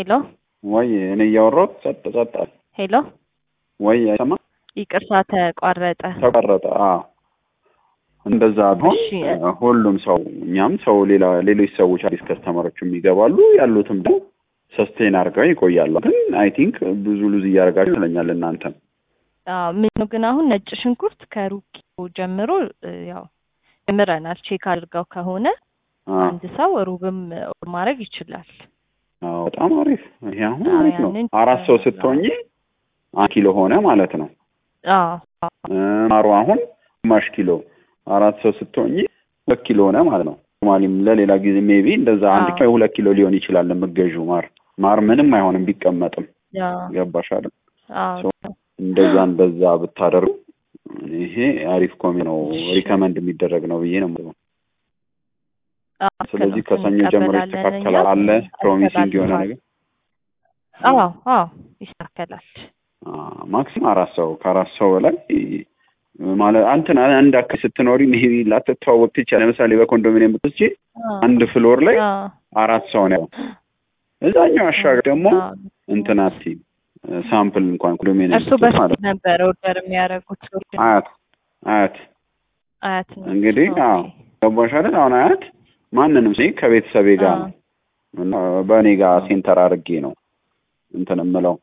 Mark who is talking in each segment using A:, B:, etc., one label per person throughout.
A: ሄሎ
B: ወይ እኔ እያወራሁት ጸጥ ጸጥ አለ።
A: ሄሎ
B: ወይ አይሰማ
A: ይቅርታ ተቋረጠ።
B: ተቋረጠ። አዎ እንደዛ ቢሆን
A: እሺ።
B: ሁሉም ሰው እኛም ሰው ሌላ ሌሎች ሰዎች አዲስ ከስተመሮችም ይገባሉ ያሉትም ደግሞ ሰስቴን አድርገው ይቆያሉ። ግን አይ ቲንክ ብዙ ሉዝ እያደረጋችሁ ይመስለኛል እናንተም
A: አዎ ምን ነው ግን አሁን ነጭ ሽንኩርት ከሩብ ኪሎ ጀምሮ እ፣ ያው ጀምረናል። ቼክ አድርገው ከሆነ
B: አ፣
A: አንድ ሰው ሩብም ኦርደር ማድረግ ይችላል።
B: አዎ፣ በጣም አሪፍ። ይሄ አሁን
A: አዎ፣
B: አሪፍ ነው።
A: ያንን
B: አራት ሰው ስትሆኚ አንድ ኪሎ ሆነ ማለት ነው።
A: አዎ
B: እ፣ ማሩ አሁን ግማሽ ኪሎ አራት ሰው ስትሆኚ ሁለት ኪሎ ሆነ ማለት ነው። ኖርማሊም ለሌላ ጊዜ ሜቢ እንደዛ አንድ
A: አዎ።
B: ኪሎ ሁለት ኪሎ ሊሆን ይችላል የምትገዢው ማር ማር ምንም አይሆንም ቢቀመጥም
A: ያው
B: ገባሽ አይደል?
A: አዎ
B: እንደዛ እንደዛ ብታደርጉ ይሄ አሪፍ ኮሚ ነው
A: እሺ።
B: ሪከመንድ የሚደረግ ነው ብዬ ነው የምለው።
A: አዎ፣
B: ስለዚህ
A: ልክ ነው።
B: ከሰኞ ጀምሮ
A: እንቀበላለን
B: ይስተካከላል አለ
A: እኛ።
B: ፕሮሚሲንግ የሆነ ነገር
A: አዎ አዎ ይስተካከላል።
B: ማክሲም አራት ሰው ከአራት ሰው በላይ ማለት አንተን አንድ አካባቢ ስትኖሪ ሜቢ ላትተዋወቅ ትችያለሽ። ለምሳሌ በኮንዶሚኒየም ብትወስጂ
A: አዎ
B: አንድ ፍሎር ላይ
A: አዎ
B: አራት ሰው ነው ያለው። እዛኛው አሻገር ደግሞ
A: አዎ።
B: እንትን አትይም ሳምፕል እንኳን ኮንዶሚኒየም
A: እርሱ
B: ብትወስድ
A: በፊት
B: ማለት ነው።
A: ነበር ኦርደር የሚያደርጉት
B: አያት አያት
A: አያት ነው።
B: እንግዲህ
A: ኦኬ።
B: አዎ ገባሽ አይደል? አሁን አያት ማንንም ሲ ከቤተሰቤ ጋር
A: አዎ።
B: ነው እና በእኔ ጋር ሴንተር አድርጌ ነው እንትን የምለው።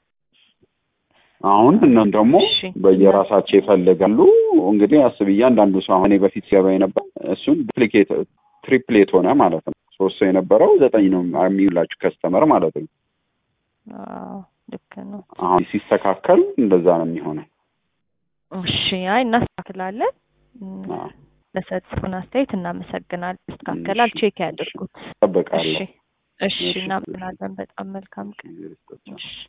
B: አሁን እነም ደግሞ
A: እሺ።
B: በየራሳቸው ይፈልጋሉ። እንግዲህ አስብ እያንዳንዱ ሰው አሁን እኔ በፊት ሲገባ የነበር እሱን ዱፕሊኬት ትሪፕሌት ሆነ ማለት ነው። ሶስት ሰው የነበረው ዘጠኝ ነው የሚውላችሁ ከስተመር ማለት ነው።
A: አዎ ልክ ነው።
B: አሁን ሲስተካከል እንደዛ ነው የሚሆነው።
A: እሺ አይ እናስተካክላለን። እም፣
B: አዎ፣
A: ለሰጡን አስተያየት እናመሰግናለን። ይስተካከላል።
B: እሺ፣
A: ቼክ ያድርጉት። እሺ
B: እጠብቃለሁ።
A: እሺ
B: እሺ።
A: እናመሰግናለን። በጣም መልካም ቀን።
B: ጊዜ ልስጣቸው።
A: እሺ